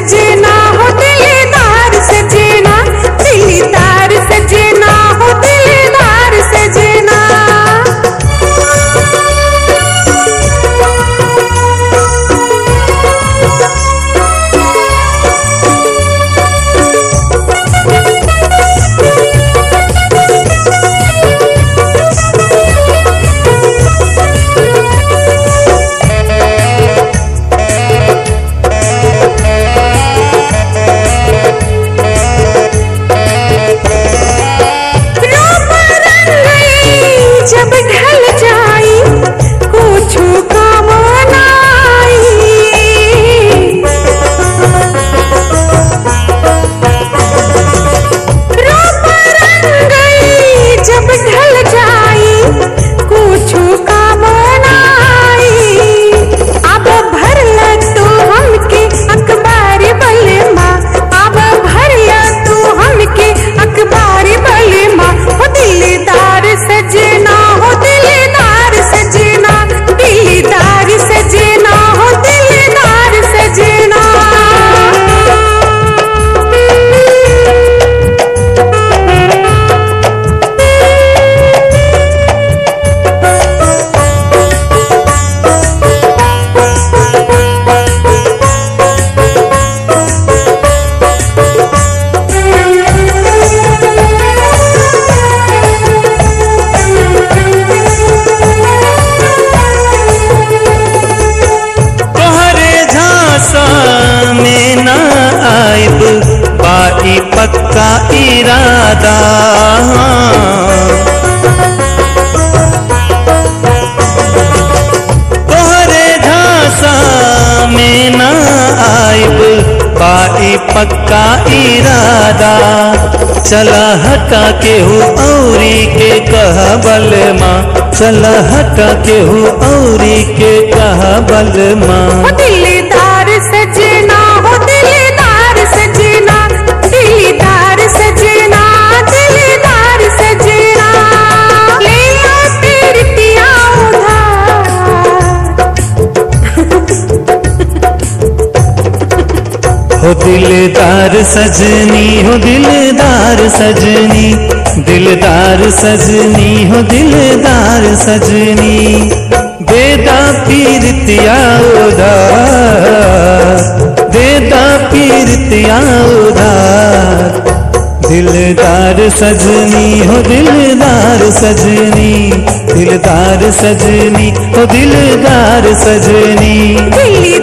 सजना हो दिलदार सजना दिलदार सजना हो दिलदार सजना रूप रंगई जब ढल जाई कुछ काम रूप रंगई जब ढल जाई कुछ काम अब भरल तू हमके अखबार बलमा अब भरल तू हमके अखबार बलमा हो दिलदार सजना हो दिलदार सजना दिलदार सजना हो दिलदार सजना तोहरे झांसा में न आइब बाई पक्का इरादा तोहरे झांसा में न आइब बाई पक्का इरादा चला हटा के हो औरी के कह बलमा चला हटा के हो औरी के कह बलमा हो दिलदार सजना हो दिलदार सजना दिलदार सजना दिलदार सजना ले आ तेरी पिया हो दिलदार सजनी हो दिलदार सजनी दिलदार सजनी हो दिलदार सजनी देदा पीरतिया उधार देदा पीरतिया उधार दिलदार सजनी हो दिलदार सजनी दिलदार सजनी हो दिलदार सजनी दिल